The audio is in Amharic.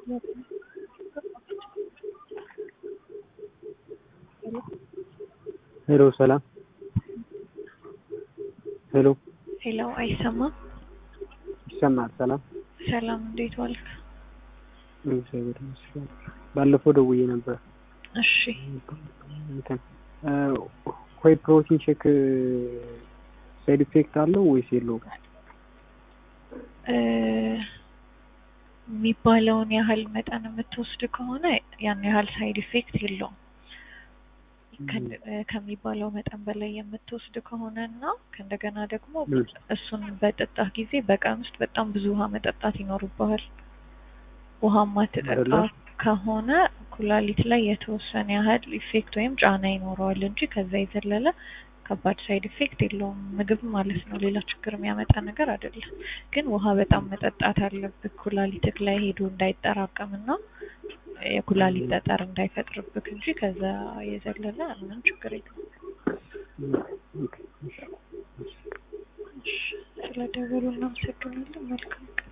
ሄሎ ሰላም ሄሎ ሄሎ አይሰማም? ይሰማል። ሰላም ሰላም እንዴት ዋልክ? እግዚአብሔር ይመስገን። ባለፈው ደውዬ ነበር። እሺ እንትን ሆይ ፕሮቲን ቼክ ሳይድ ኢፌክት አለው ወይስ የለውም? እ የሚባለውን ያህል መጠን የምትወስድ ከሆነ ያን ያህል ሳይድ ኢፌክት የለውም። ከ- ከሚባለው መጠን በላይ የምትወስድ ከሆነ እና ከእንደገና ደግሞ እሱን በጠጣህ ጊዜ በቀን ውስጥ በጣም ብዙ ውሃ መጠጣት ይኖርብሃል። ውሃ ማትጠጣ አይደለም? ከሆነ ኩላሊት ላይ የተወሰነ ያህል ኢፌክት ወይም ጫና ይኖረዋል እንጂ ከዛ የዘለለ ከባድ ሳይድ ኢፌክት የለውም። ምግብ ማለት ነው፣ ሌላ ችግር የሚያመጣ ነገር አይደለም። ግን ውሃ በጣም መጠጣት አለብህ ኩላሊትህ ላይ ሄዶ እንዳይጠራቀምና የኩላሊት ጠጠር እንዳይፈጥርብህ እንጂ ከዛ የዘለለ ምንም ችግር የለውም። ኦኬ፣ እሺ። ስለደወሉ እናመሰግናለን። መልካም ቀን